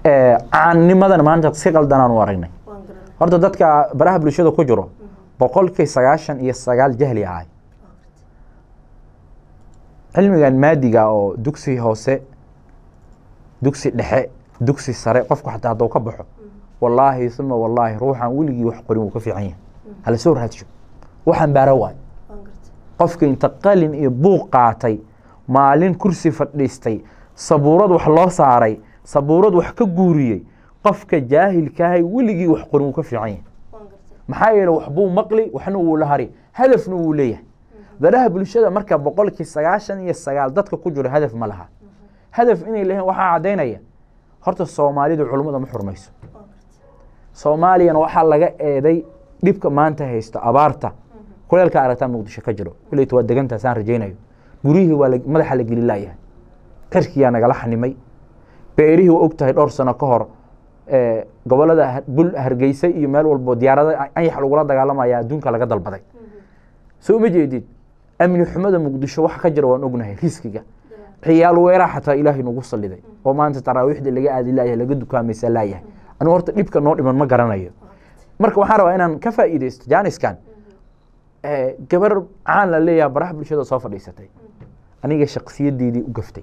caannimadan maanta si qaldanaan u aragnay horta dadka baraha bulshada ku jiro boqolkii sagaashan iyo sagaal jahli ahay cilmigan maadiga oo dugsi hoose dugsi dhexe dugsi sare qofku xataa hadduu ka baxo wallaahi uma wallaahi ruuxan weligii wax qorin wuu ka fiican yahay hala soo raadsho waxaan baara waay qofka inta qalin iyo buuq qaatay maalin kursi fadhiistay sabuurad wax loo saaray sabuurad wax ka guuriyey qofka jaahilkaahay weligii wax qorin wuu ka fiican yahay maxaa yeele waxbuu maqli waxna wuu la hari hadafna wuu leeyahay baraha bulshada marka boqolkii sagaashan iyo sagaal dadka ku jiro hadaf ma laha hadaf inay leeyihin waxaa caddaynaya horta soomaalidu culummada ma xurmayso soomaaliyana waxaa laga eeday dhibka maanta haysto abaarta kuleelka aragtaa muqdisho ka jiro kulleyta waa degantaas aan rajaynayo guryihii waa madaxa la geli laayahay cirkiyaa nagala xanimay beerihii waa og tahay dhowr sano ka hor gobolada bul hargeysa iyo meel walbo diyaarada anyax lagula dagaalamaya adduunka laga dalbaday soo ma jeedid amni xumada muqdisho waxa ka jira waan ognahay riskiga ciyaal weeraa xataa ilaahay nagu saliday oo maanta taraawiixda laga aadi laayahay laga dukaamaysa laayahay anigu horta dhibka noo dhiman ma garanayo marka waxaan rabaa inaan ka faa'iidaysto jaaniskan gabar caan la leeyaha baraha bulshada soo fadhiisatay aniga shaksiyadeydii u gaftay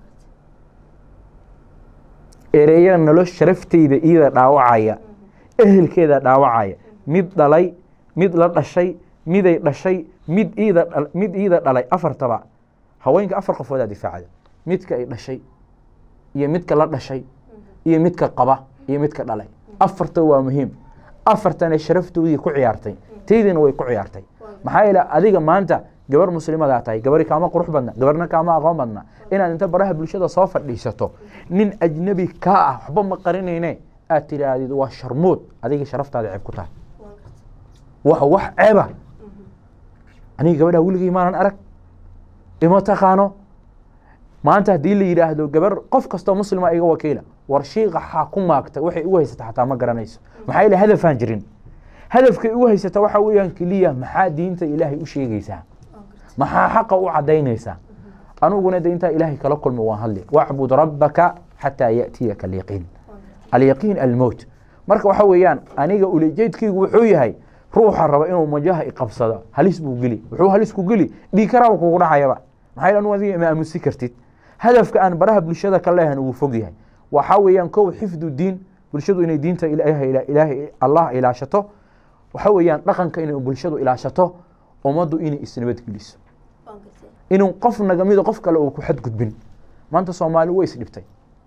ereya nolol sharafteyda iyada dhaawacaya ehelkeeda dhaawacaya mid dhalay mid la dhashay miday dhashay mid iida mid iida dhalay afartaba haweenka afar qofoodaa difaacda midka ay dhashay iyo midka la dhashay iyo midka qaba iyo midka dhalay afarta waa muhiim afartana sharaftoodii ku ciyaartay taydiina way ku ciyaartay maxaa yeele adiga maanta gabar muslimadaa tahay gabari kaama qurux badna gabarna kaama aqoon badna inaad inta baraha bulshada soo fadhiisato nin ajnabi kaa ah waxba ma qarinayne aad tidhaahdid waa sharmuud adiga sharaftaada ceeb ku tahay wa wax ceeba aniga gabadha weligay maanan arag ima taqaano maanta haddii la yidhaahdo gabar qof kastoo muslima iga wakiila war shiiqa xaa ku maagta waxay igu haysata xataa ma garanayso maxaa yeele hadafaan jirin hadafkay igu haysata waxa weeyaan keliya maxaa diinta ilaahay u sheegaysaa maxaa xaqa u cadaynaysaa aniguna de intaa ilaahay kala kulmi waan hadli wacbud rabbaka xataa ya'tiyaka alyaqiin alyaqiin almowt marka waxa weeyaan aniga ulejeedkaygu wuxuu yahay ruuxa raba inuu majaha iqabsado halis buu geli wuxuu halis ku geli dhiigkaraaba kugu dhacayaba maxaa yeele anigu adiga ma aamusi kartid hadafka aan baraha bulshada ka leehan wuu fog yahay waxaa weeyaan kow xifdu diin bulshadu inay diinta ilaahay allah ilaashato waxa weeyaan dhaqanka inay bulshadu ilaashato ummaddu inay isnabadgeliso inuu qof nagamido qof kale uu ku xadgudbin maanta soomaali way isdhibtay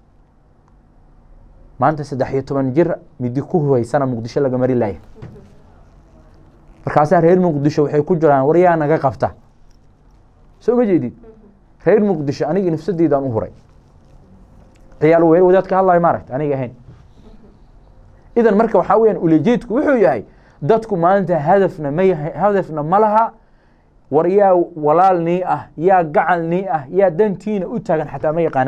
maanta saddex iyo toban jir midi ku huhaysana muqdisho laga mari laaya markaasaa reer muqdisho waxay ku jiraan waryaa naga qabta soo ma jeedid reer muqdisho aniga nafsadeydaan u huray ciyaal weer wadaadka hadlayo maaragta aniga ahayn idan marka waxaa weyaan ulejeedku wuxuu yahay dadku maanta hadafna ma hadafna ma laha war yaa walaal nii ah yaa gacal nii ah yaa dantiina u taagan xataa ma yaqaana